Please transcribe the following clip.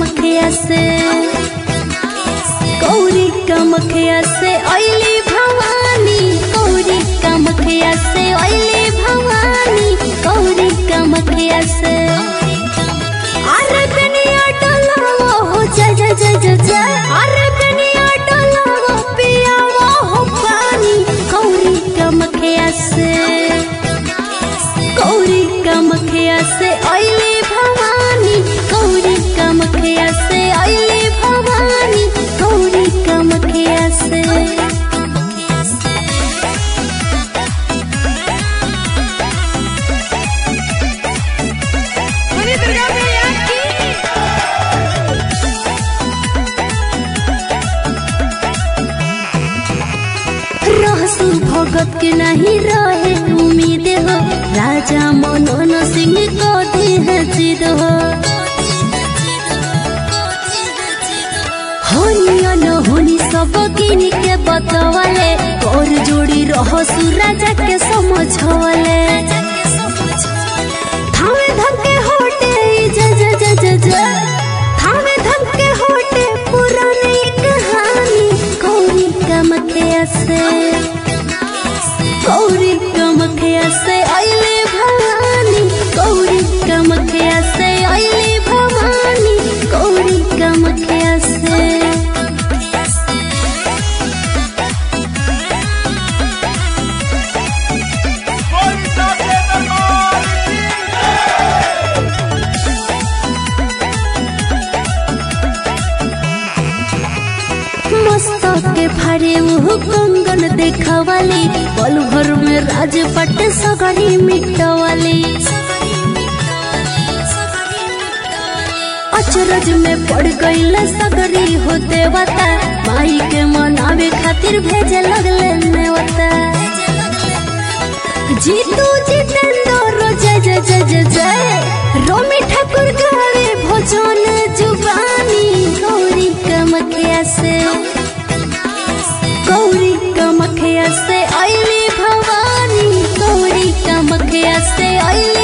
कमखिया से गौरी कमखिया से अली भवानी गौरी कमखिया से अली भवानी गौरी कमखिया से अरे कनिया डोलावो हो जय जय जय जय जय अरे कनिया डोलावो पियावो हो पानी गौरी कमखिया से गौरी कमखिया से अली भवानी गौरी कमखिया से अली भवानी गौरी कमखिया से बोली दुर्गा मैया की रहसु भगत के नहीं रहे उम्मीद हो राजा मनोन सिंह को देह जिद हो होनिया न होनी सब किन के बतवले और जोड़ी रहसु राजा के समझवले थामे धमके होटे जय जय जय जय जय थामे धमके होटे पुरानी कहानी गौरी कमखिया से गौरी कमखिया से अइले भवानी गौरी कमखिया से अइले भवानी गौरी कमखिया से बोली साथे दरबार की मस्तक के फाड़े वो कंगन देखवाली पल भर में राजपट सगरी मिटवाली अचरज में पड़ गईल सगरी हो देवता माई के मनावे खातिर भेजे लगले नेवता जीतू जितेंद्र जय जय जय जय जय रोमी ठाकुर गावे भोजन जुबानी गौरी कमखिया से गौरी कमखिया से अली भवानी गौरी कमखिया से अली